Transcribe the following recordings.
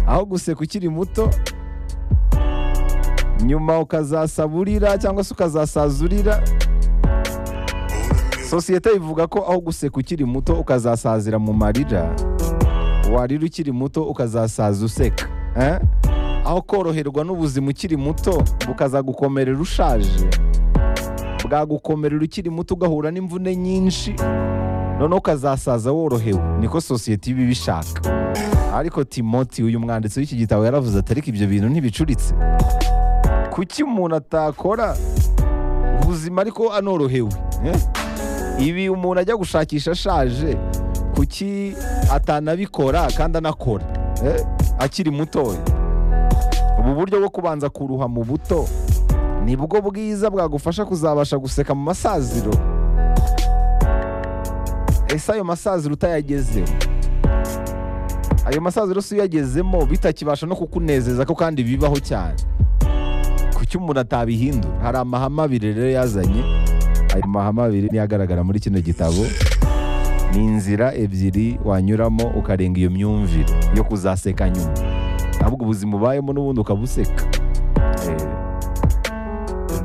aho guseka ukiri muto nyuma ukazasaba urira cyangwa se ukazasaza urira sosiyete ivuga ko aho guseka ukiri muto ukazasazira mu marira warira ukiri muto ukazasaza useka eh? aho koroherwa n'ubuzima ukiri muto bukazagukomerera ushaje bwagukomerera ukiri muto ugahura n'imvune nyinshi noneho ukazasaza worohewe niko sosiyete iba ibishaka ariko timoti uyu mwanditsi w'iki gitabo yaravuze ati ariko ibyo bintu ntibicuritse kuki umuntu atakora ubuzima ariko anorohewe eh? ibi umuntu ajya gushakisha ashaje kuki atanabikora kandi anakora eh? akiri mutoya ubu buryo bwo kubanza kuruha mu buto nibwo bwiza bwagufasha kuzabasha guseka mu masaziro ese ayo masaziro utayagezeho ayo masaziro si uyagezemo bitakibasha no kukunezeza ko kandi bibaho cyane kuki umuntu atabihindura hari amahame abiri rero yazanye ayo mahame abiri niyo agaragara muri kino gitabo ni inzira ebyiri wanyuramo ukarenga iyo myumvire yo kuzaseka nyuma ahubwo ubuzima ubayemo n'ubundi ukabuseka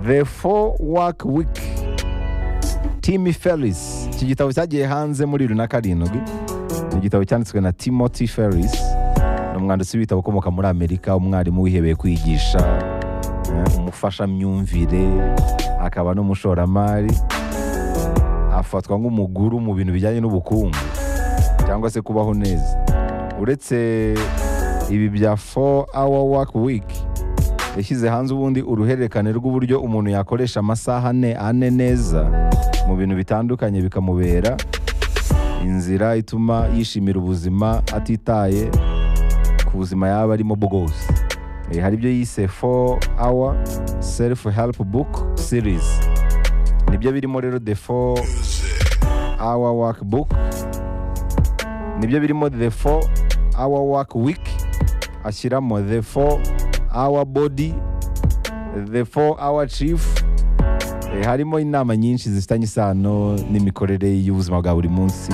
the four work week Timmy Ferris iki gitabo cyagiye hanze muri bibiri na karindwi ni igitabo cyanditswe na Timothy Ferris ni umwanditsi w'ibitabo ukomoka muri amerika umwarimu wihebeye kwigisha eh, umufashamyumvire akaba n'umushoramari afatwa nk'umuguru mu bintu bijyanye n'ubukungu cyangwa se kubaho neza uretse ibi bya 4 hour work week yashyize hanze ubundi uruhererekane rw'uburyo umuntu yakoresha amasaha ane ane neza mu bintu bitandukanye bikamubera inzira ituma yishimira ubuzima atitaye ku buzima yaba arimo bwose Eh, hari ibyo yise 4 hour self help book series nibyo birimo rero the 4 hour work book nibyo birimo the 4 hour work week ashyiramo the 4 hour body the 4 hour chief Eh, harimo inama nyinshi zifitanye isano n'imikorere y'ubuzima bwa buri munsi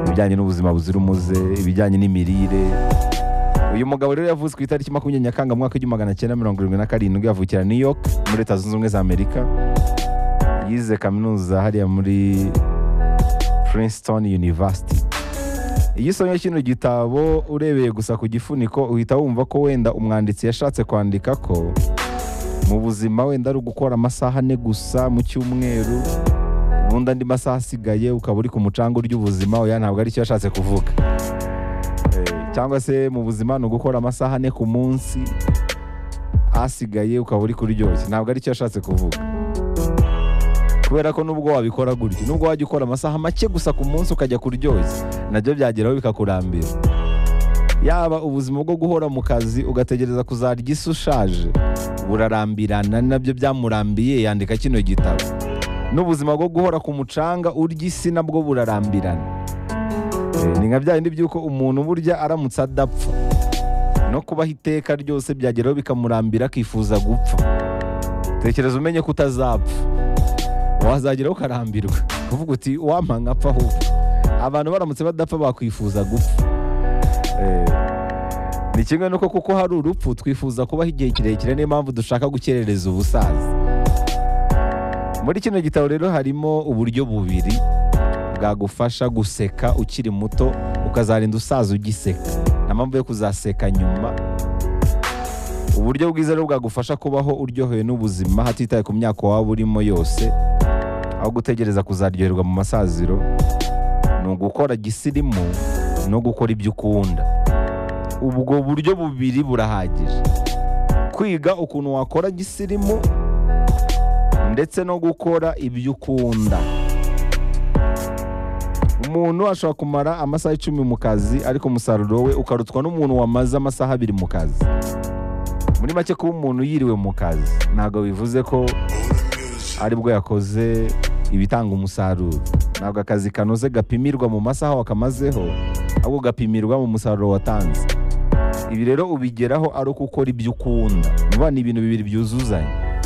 ibijyanye n'ubuzima buzira umuze ibijyanye n'imirire uyu mugabo rero yavutse ku itariki makumyabiri nyakanga mu mwaka w'igihumbi magana cyenda mirongo irindwi na karindwi avukira new york muri leta zunze ubumwe za amerika yize kaminuza hariya muri princeton university iyo usomye kino gitabo urebeye gusa ku gifuniko uhita wumva ko wenda umwanditsi yashatse kwandika ko mu buzima wenda ari ugukora amasaha ane gusa mu cyumweru ubundi andi masaha asigaye ukaba uri ku mucanga urya ubuzima oya ntabwo ari cyo yashatse kuvuga Eh, cyangwa se mu buzima ni ugukora amasaha ane ku munsi asigaye ukaba uri kuryoshya ntabwo ari cyo yashatse kuvuga kubera ko nubwo wabikora gutyo nubwo wajya ukora amasaha make gusa ku munsi ukajya kuryoshya nabyo byageraho bikakurambira yaba ubuzima bwo guhora mu kazi ugategereza kuzarya isi ushaje burarambirana nabyo byamurambiye yandika kino gitabo n'ubuzima bwo guhora ku mucanga urya isi nabwo burarambirana Eh, ni nka bya bindi by'uko umuntu burya aramutse adapfa no kubaho iteka ryose byageraho bikamurambira akifuza gupfa tekereza umenye ko utazapfa wazageraho ukarambirwa uvuga uti wampa nkapfa ahubwo abantu baramutse badapfa bakwifuza gupfa Eh, ni kimwe nuko kuko hari urupfu twifuza kubaho igihe kirekire niyo mpamvu dushaka gukerereza ubusaza muri kino gitabo rero harimo uburyo bubiri bwagufasha guseka ukiri muto ukazarinda usaza ugiseka nta mpamvu yo kuzaseka nyuma uburyo bwiza rero bwagufasha kubaho uryohewe n'ubuzima hatitaye ku myaka waba urimo yose aho gutegereza kuzaryoherwa mu masaziro ni ugukora gisirimu no gukora ibyo ukunda ubwo buryo bubiri burahagije kwiga ukuntu wakora gisirimu ndetse no gukora ibyo ukunda umuntu ashobora kumara amasaha icumi mu kazi ariko umusaruro we ukarutwa n'umuntu wamaze amasaha abiri mu kazi muri make kuba umuntu yiriwe mu kazi ntabwo bivuze ko aribwo yakoze ibitanga umusaruro ntabwo akazi kanoze gapimirwa mu masaha wakamazeho ahubwo gapimirwa mu musaruro watanze ibi rero ubigeraho ari uko ukora ibyo ukunda vuba ni ibintu bibiri byuzuzanya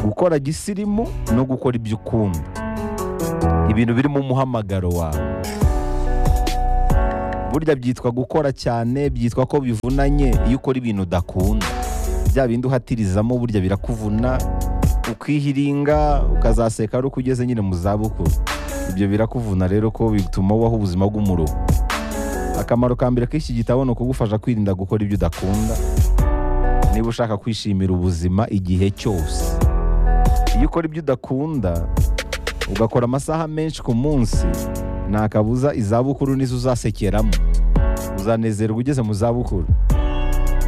gukora gisirimu no gukora ibyo ukunda ibintu birimo umuhamagaro wawe burya byitwa gukora cyane byitwa ko bivunanye iyo ukora ibintu udakunda bya bindi uhatirizamo burya birakuvuna ukihiringa ukazaseka ari uko ugeze nyine mu zabukuru ibyo birakuvuna rero ko bituma ubaho ubuzima bw'umuruho akamaro ka mbere k'iki gitabo ni ukugufasha kwirinda gukora ibyo udakunda niba ushaka kwishimira ubuzima igihe cyose iyo ukora ibyo udakunda ugakora amasaha menshi ku munsi nta kabuza izabukuru nizo uzasekeramo uzanezerwa ugeze mu zabukuru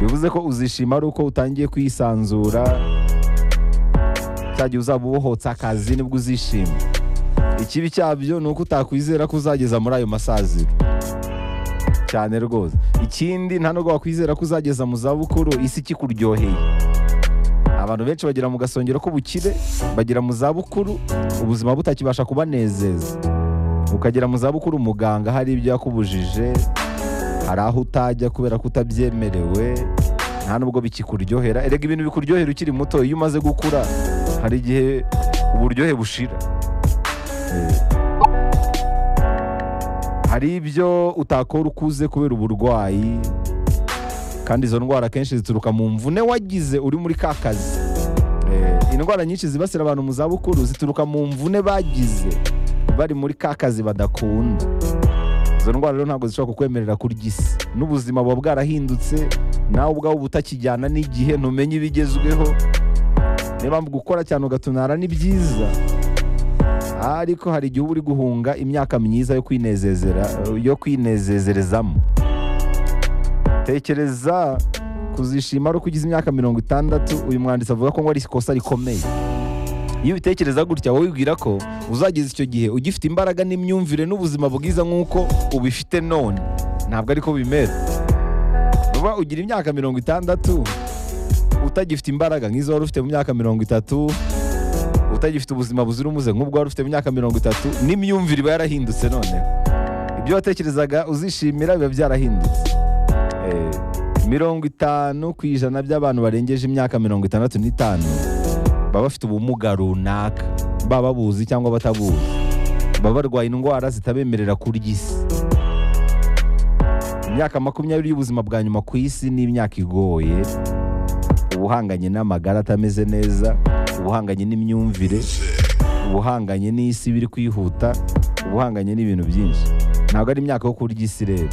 bivuze ko uzishima ari uko utangiye kwisanzura cyagihe uzaba ubohotse akazi nibwo uzishima ikibi cyabyo ni uko utakwizera ko uzageza muri ayo masaziro cyane rwose ikindi nta nubwo wakwizera ko uzageza mu zabukuru isi ikikuryoheye abantu benshi bagera mu gasongero k'ubukire bagera mu zabukuru ubuzima butakibasha kubanezeza ukagera mu zabukuru umuganga hari ibyo yakubujije hari aho utajya kubera ko utabyemerewe nta nubwo bikikuryohera erega ibintu bikuryohera ukiri muto iyo umaze gukura hari igihe uburyohe bushira Eh, hari ibyo utakora ukuze kubera uburwayi kandi izo ndwara akenshi zituruka mu mvune wagize uri muri ka kazi Eh, indwara nyinshi zibasira abantu mu zabukuru zituruka mu mvune bagize bari muri ka kazi badakunda izo ndwara rero ntabwo zishobora kukwemerera kurya isi n'ubuzima buba bwarahindutse nawe ubwawe uba utakijyana n'igihe ntumenye ibigezweho niba gukora cyane ugatunara ni byiza ariko hari igihe uba uri guhunga imyaka myiza yo kwinezezera yo kwinezezerezamo tekereza kuzishima ari uko ugize imyaka mirongo itandatu uyu mwanditsi avuga ko ngo ari ikosa rikomeye iyo ubitekereza gutya wowe wibwira ko uzageza icyo gihe ugifite imbaraga n'imyumvire n'ubuzima bwiza nk'uko ubifite none ntabwo ariko bimera vuba ugira imyaka mirongo itandatu utagifite imbaraga nk'izo wari ufite mu myaka mirongo itatu utagifite ubuzima buzira umuze nk'ubwo wari ufite mu myaka mirongo itatu n'imyumvire iba yarahindutse none ibyo watekerezaga uzishimira biba byarahindutse Eh, mirongo itanu ku ijana by'abantu barengeje imyaka mirongo itandatu n'itanu baba bafite ubumuga runaka baba babuzi cyangwa batabuzi baba barwaye indwara zitabemerera kurya isi imyaka makumyabiri y'ubuzima bwa nyuma ku isi ni imyaka igoye ubuhanganye n'amagara atameze neza ubuhanganye n'imyumvire ubuhanganye n'isi biri kwihuta ubuhanganye n'ibintu byinshi ntabwo ari imyaka yo kurya isi rero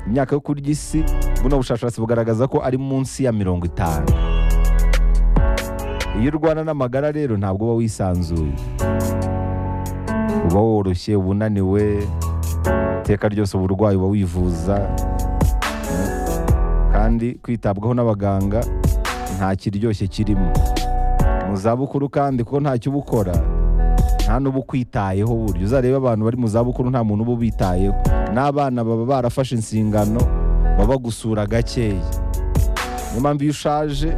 imyaka yo kurya isi buno bushakashatsi bugaragaza ko ari munsi ya mirongo itanu iyo urwana n'amagara rero ntabwo uba wisanzuye uba woroshye uba unaniwe iteka ryose uburwayi uba wivuza kandi kwitabwaho n'abaganga nta kiryoshye kirimo mu zabukuru kandi kuko ntacyo uba ukora nta n'uba ukwitayeho burya uzarebe abantu bari mu zabukuru nta muntu uba ubitayeho n'abana baba barafashe insingano baba bagusura gakeya niyo mpamvu iyo ushaje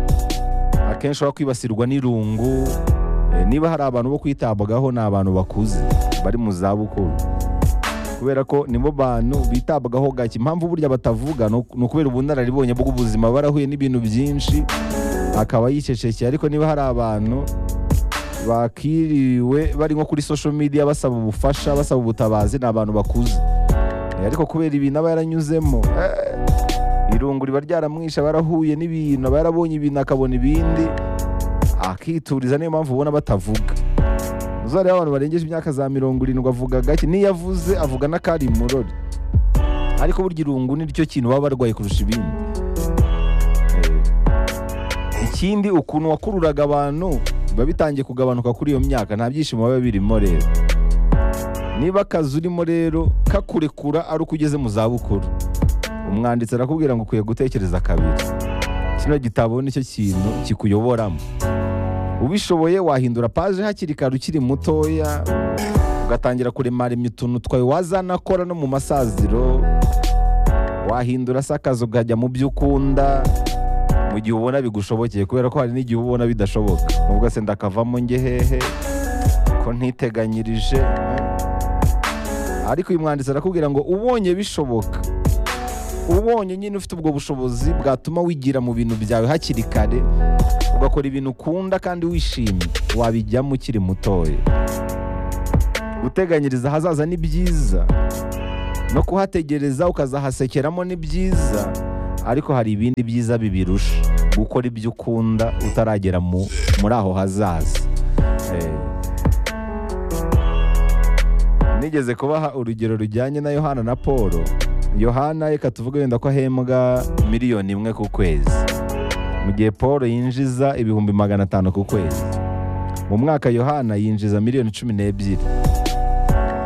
akenshi uba kwibasirwa n'irungu Eh, niba hari abantu bo kwitabwagaho ni abantu bakuze bari mu zabukuru kubera ko nibo bantu bitabwagaho gake impamvu burya batavuga ni uku- ni ukubera ubunararibonye bw'ubuzima barahuye n'ibintu byinshi akaba yicecekeye ariko niba hari abantu bakiriwe bari nko kuri social media basaba ubufasha basaba ubutabazi ni abantu bakuze Eh, ariko kubera ibintu aba yaranyuzemo eh, irungu riba ryaramwishe aba yarahuye n'ibintu aba yarabonye ibintu akabona ibindi akituriza niyo mpamvu ubona batavuga uzareba abantu barengeje imyaka za mirongo irindwi avuga gake n'iyo avuze avuga n'akari murori ariko burya irungu ni ryo kintu baba barwaye kurusha ibindi Eh, ikindi ukuntu wakururaga abantu biba bitangiye kugabanuka kuri iyo myaka nta byishimo biba birimo rero niba akazi urimo rero kakurekura ari uko ugeze mu zabukuru umwanditsi arakubwira ngo ukwiye gutekereza kabiri kino gitabo nicyo kintu kikuyoboramo ubishoboye wahindura paje hakiri kare ukiri mutoya ugatangira kuremaremya utuntu twawe wazanakora no mu masaziro wahindura se akazi ukajya mu byo ukunda mu gihe ubona bigushobokeye kubera ko hari n'igihe uba ubona bidashoboka ubwo se ndakavamo njye hehe ko ntiteganyirije ariko uyu mwanditsi arakubwira ngo ubonye bishoboka ubonye nyine ufite ubwo bushobozi bwatuma wigira mu bintu byawe hakiri kare ugakora ibintu ukunda kandi wishimye wabijyamo ukiri mutoya guteganyiriza ahazaza ni byiza no kuhategereza ukazahasekeramo ni byiza ariko hari ibindi byiza bibirusha gukora ibyo ukunda utaragera mu- muri aho hazaza Eh, nigeze kubaha urugero rujyanye na yohana na paul yohana reka tuvuge wenda ko ahembwa miliyoni imwe ku kwezi mu gihe paul yinjiza ibihumbi magana atanu ku kwezi mu mwaka yohana yinjiza miliyoni cumi n'ebyiri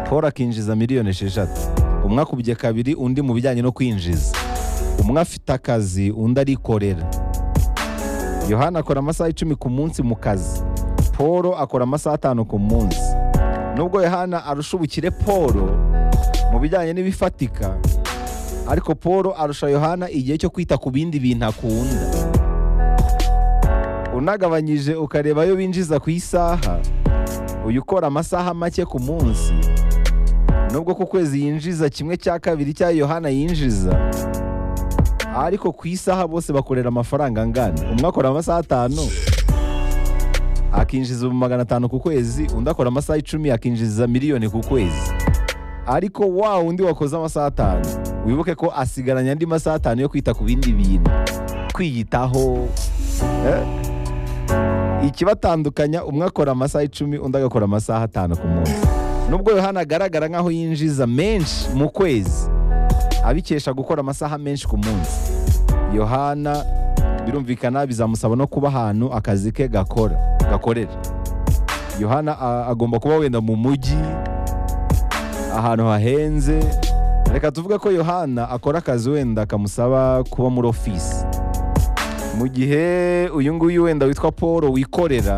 paul akinjiza miliyoni esheshatu umwe akubye kabiri undi mu bijyanye no kwinjiza umwe afite akazi undi arikorera yohana akora amasaha icumi ku munsi mu kazi paul akora amasaha atanu ku munsi nubwo yohana arusha ubukire paul mu bijyanye n'ibifatika ariko paul arusha yohana igihe cyo kwita ku bindi bintu akunda unagabanyije ukareba ayo binjiza ku isaha uyu ukora amasaha make ku munsi nubwo ku kwezi yinjiza kimwe cya kabiri cya yohana yinjiza ariko ku isaha bose bakorera amafaranga angana umwe akora amasaha atanu akinjiza ibihumbi magana atanu ku kwezi undi akora amasaha icumi akinjiza miliyoni ku kwezi ariko wa undi wakoze amasaha atanu wibuke ko asigaranye andi masaha atanu yo kwita ku bindi bintu kwiyitaho eh? ikibatandukanya umwe akora amasaha icumi undi agakora amasaha atanu ku munsi nubwo yohana agaragara nk'aho yinjiza menshi mu kwezi abikesha gukora amasaha menshi ku munsi yohana birumvikana bizamusaba no kuba ahantu akazi ke gakora gakorera yohana a- agomba kuba wenda mu mujyi ahantu hahenze reka tuvuge ko yohana akora akazi wenda kamusaba kuba muri ofisi mu gihe uyu nguyu wenda witwa paul wikorera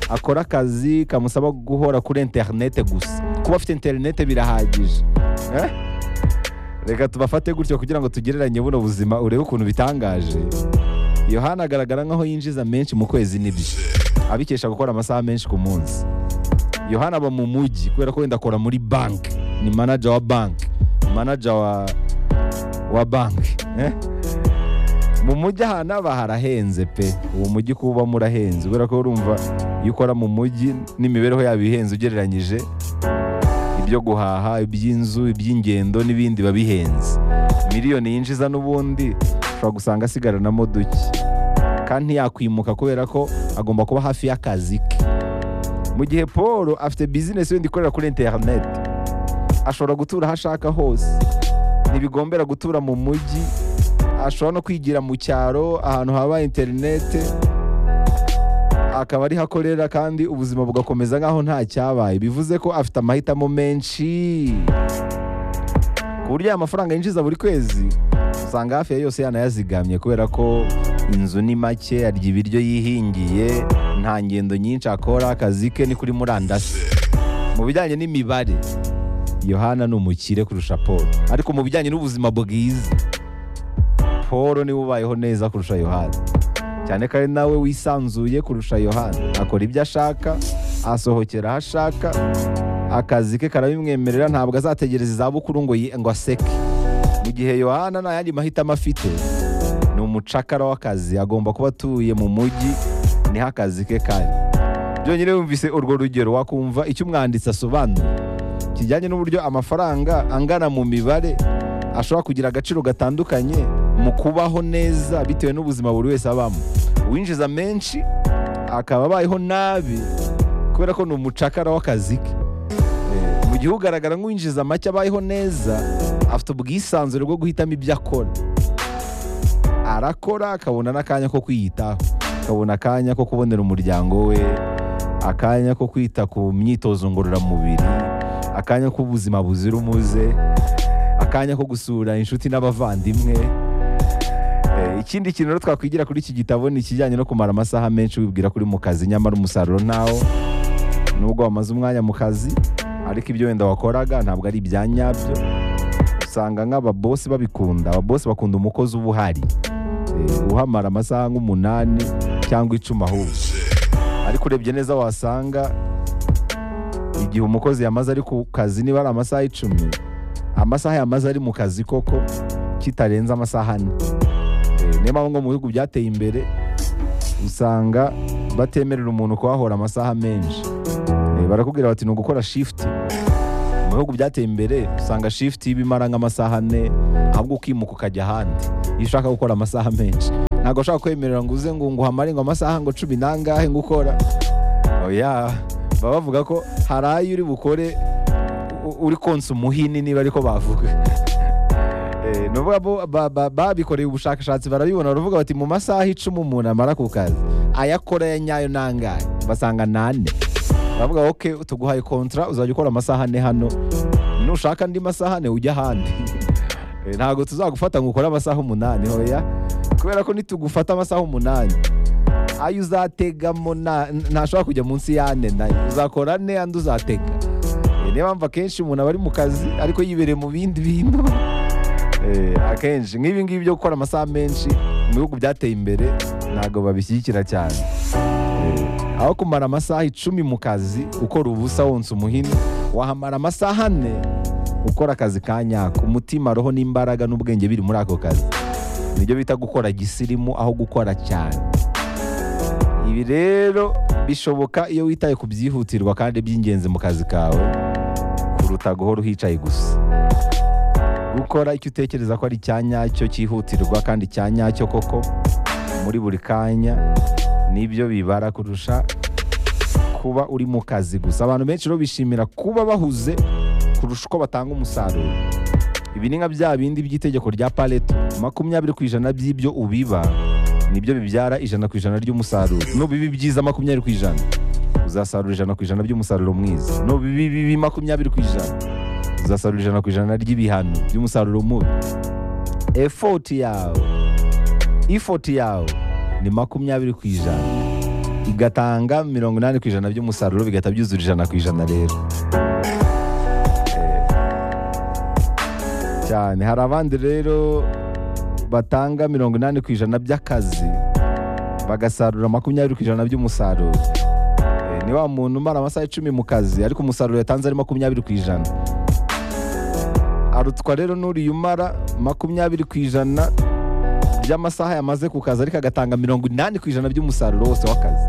akora akazi kamusaba guhora kuri interinete gusa kuba afite interinete birahagije Eh? reka tubafate gutyo kugira ngo tugereranye buno buzima urebe ukuntu bitangaje yohana agaragara nk'aho yinjiza menshi mu kwezi n'ibyo abikesha gukora amasaha menshi ku munsi yohana aba mu mujyi kubera ko wenda akora muri banki ni manager wa banki manager wa wa banki eh? mu mujyi ahantu aba harahenze pe uwo mujyi kuba ubamo urahenze kubera ko urumva iyo ukora mu mujyi n'imibereho yabo ihenze ugereranyije ibyo guhaha iby'inzu iby'ingendo n'ibindi biba bihenze miliyoni yinjiza n'ubundi ushobora gusanga asigaranamo duke kandi ntiyakwimuka kubera ko agomba kuba hafi y'akazi ke mu gihe paul afite bizinesi wenda ikorera kuri interineti ashobora gutura aho ashaka hose ntibigombera gutura mu mujyi ashobora no kwigira mu cyaro ahantu haba interineti akaba ariho akorera kandi ubuzima bugakomeza nk'aho nta cyabaye bivuze ko afite amahitamo menshi ku buryo aya mafaranga yinjiza buri kwezi usanga hafi ya yose yanayazigamye kubera ko inzu ni make arya ibiryo yihingiye nta ngendo nyinshi akora akazi ke ni kuri murandasi mu bijyanye n'imibare yohana ni umukire kurusha paul ariko mu bijyanye n'ubuzima bwiza paul niwe ubayeho neza kurusha yohana cyane ko ari nawe wisanzuye kurusha yohana akora ibyo ashaka asohokera aho ashaka akazi ke karabimwemerera ntabwo azategereza izabukuru ngo yi- ngo aseke mu gihe yohana nta yandi mahitamo afite ni umucakara w'akazi agomba kuba atuye mu mujyi niho akazi ke kari byonyine wumvise urwo rugero wakumva icyo umwanditsi asobanura kijyanye n'uburyo amafaranga angana mu mibare ashobora kugira agaciro gatandukanye mu kubaho neza bitewe n'ubuzima buri wese abamo uwinjiza menshi akaba abayeho nabi kubera ko ni umucakara w'akazi ke Eh, mu gihe ugaragara nk'uwinjiza make abayeho neza afite ubwisanzure bwo guhitamo ibyo akora arakora akabona n'akanya ko kwiyitaho akabona akanya ko kubonera umuryango we akanya ko kwita ku myitozo ngororamubiri akanya k'ubuzima buzira umuze akanya ko gusura inshuti n'abavandimwe Eh, ikindi kintu rero twakwigira kuri iki gitabo ni ikijyanye no kumara amasaha menshi wibwira kuri mu kazi nyamara umusaruro ntawo nubwo wamaze umwanya mu kazi ariko ibyo wenda wakoraga ntabwo ari ibya nyabyo usanga nk'ababosi babikunda ababosi bakunda umukozi uba uhari Eh, uhamara amasaha nk'umunani cyangwa icumi ahubwo ariko urebye neza wasanga igihe umukozi yamaze ari ku kazi niba ari amasaha icumi amasaha yamaze ari mu kazi koko kitarenze amasaha ane Eh, niyo mpamvu ngo mu bihugu byateye imbere usanga batemerera umuntu kuhahora amasaha menshi Eh, barakubwira bati ni ugukora shifuti mu bihugu byateye imbere usanga shifuti y'ibimara nk'amasaha ane ahubwo ukimuka ukajya ahandi iyo ushaka gukora amasaha menshi ntabwo ushaka kwemerera ngo uze ngo nguhamare ngo amasaha ngo cumi n'angahe ngo ukora oya baba bavuga ko hari ayo uri bukore u- uri konsa umuhini niba ariko bavuga Eh, ni ukuvuga bo- ba- ba- babikoreye ubushakashatsi barabibona baravuga bati mu masaha icumi umuntu amara ku kazi ayakora ya nyayo nangahe basanga nane baravuga ok tuguhaye kontra uzajya ukora amasaha ane hano nushaka andi masaha ane ujya ahandi Eh, ntabwo tuzagufata ngo ukore amasaha umunani hoya kubera ko nitugufata amasaha umunani ayo uzategamo na- ntashobora kujya munsi y'ane nayo uzakora ane andi uzatega Eh, niyo mpamvu akenshi umuntu aba ari mu kazi ariko yibereye mu bindi bintu Eh, akenshi nk'ibi ngibi byo gukora amasaha menshi mu bihugu byateye imbere ntabwo babishyigikira cyane Eh, aho kumara amasaha icumi mu kazi ukora ubusa wonsa umuhini wahamara amasaha ane ukora akazi ka nyako umutima roho n'imbaraga n'ubwenge biri muri ako kazi nibyo bita gukora gisirimu aho gukora cyane ibi rero bishoboka iyo witaye ku byihutirwa kandi by'ingenzi mu kazi kawe kuruta guhora uhicaye gusa gukora icyo utekereza ko ari icya nyacyo cyihutirwa kandi icya nyacyo koko muri buri kanya nibyo bibara kurusha kuba uri mu kazi gusa abantu benshi rero bishimira kuba bahuze kurusha uko batanga umusaruro ibi ni nka bya bindi by'itegeko rya pareto makumyabiri ku ijana by'ibyo ubiba nibyo bibyara ijana ku ijana ry'umusaruro nubiba ibyiza makumyabiri ku ijana uzasarura ijana ku ijana by'umusaruro mwiza nubiba ibibi makumyabiri ku ijana uzasarura ijana ku ijana ry'ibihano by'umusaruro mubi efoti yawe ifoti yawe ni makumyabiri ku ijana igatanga mirongo inani ku ijana by'umusaruro bigahita byuzura ijana ku ijana rero Eh, cyane hari abandi rero batanga mirongo inani ku ijana by'akazi bagasarura makumyabiri ku ijana by'umusaruro Eh, ni wa muntu umara amasaha icumi mu kazi ariko umusaruro yatanze ari makumyabiri ku ijana arutwa rero n'uriya umara makumyabiri ku ijana by'amasaha yamaze ku kazi ariko agatanga mirongo inani ku ijana by'umusaruro wose w'akazi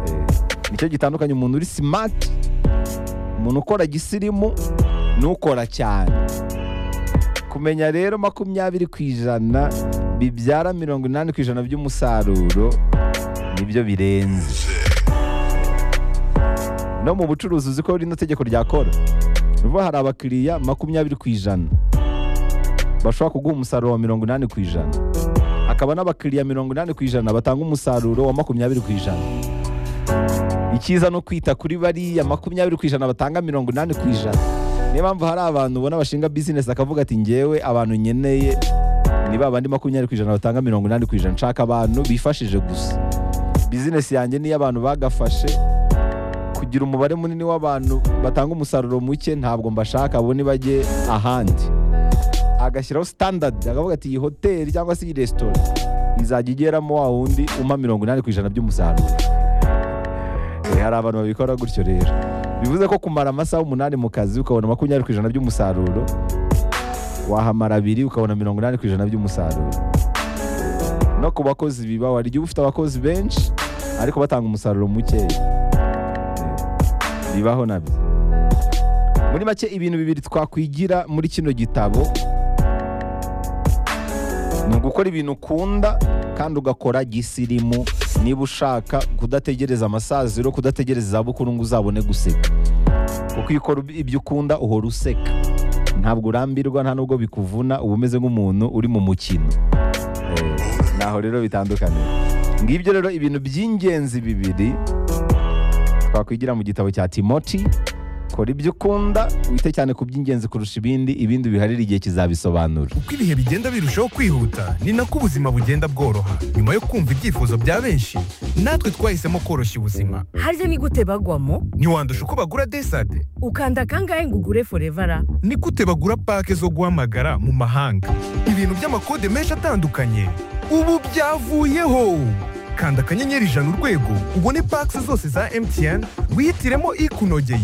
Eh, nicyo gitandukanye umuntu uri simati umuntu ukora gisirimu n'ukora cyane kumenya rero makumyabiri ku ijana bibyara mirongo inani ku ijana by'umusaruro nibyo birenze no mu bucuruzi uzi ko rino tegeko ryakora vuba hari abakiriya makumyabiri ku ijana bashobora kuguha umusaruro wa mirongo inani ku ijana hakaba n'abakiriya mirongo inani ku ijana batanga umusaruro wa makumyabiri ku ijana icyiza no kwita kuri bariya makumyabiri ku ijana batanga mirongo inani ku ijana niyo mpamvu hari abantu ubona bashinga bizinesi akavuga ati ngewe abantu nkeneye ni ba bandi makumyabiri ku ijana batanga mirongo inani ku ijana nshaka abantu bifashije gusa bizinesi yanjye niyo abantu bagafashe kugira umubare munini w'abantu batanga umusaruro muke ntabwo mbashaka bo nibajye ahandi agashyiraho sitandadi akavuga ati iyi hoteli cyangwa se iyi resitora izajya igeramo wa wundi umpa mirongo inani ku ijana by'umusaruro Eh, hari abantu babikora gutyo rero bivuze ko kumara amasaha umunani mu kazi ukabona makumyabiri ku ijana by'umusaruro wahamara abiri ukabona mirongo inani ku ijana by'umusaruro no ku bakozi biba wari igihe uba ufite abakozi benshi ariko batanga umusaruro mukeya bibaho nabyo muri make ibintu bibiri twakwigira muri kino gitabo ni ugukora ibintu ukunda kandi ugakora gisirimu niba ushaka kudategereza amasaziro kudategereza izabukuru ngo uzabone guseka kuko iyo ukora ibyo ukunda uhora useka ntabwo urambirwa nta nubwo bikuvuna uba umeze nk'umuntu uri mu mukino Eh, naho rero bitandukanye ngibyo rero ibintu by'ingenzi bibiri twakwigira mu gitabo cya timoti kora ibyo ukunda wite cyane ku by'ingenzi kurusha ibindi ibindi biharire igihe kizabisobanura uko ibihe bigenda birushaho kwihuta ni nako ubuzima bugenda bworoha nyuma yo kumva ibyifuzo bya benshi natwe twahisemo koroshya ubuzima harya ni gute bagwamo ntiwandusha uko bagura desade ukanda kangahe ngo ugure forevara ni gute bagura pake zo guhamagara mu mahanga ibintu by'amakode menshi atandukanye ubu byavuyeho kanda akanyenyeri ijana urwego ubone pake zose za mtn wihitiremo ikunogeye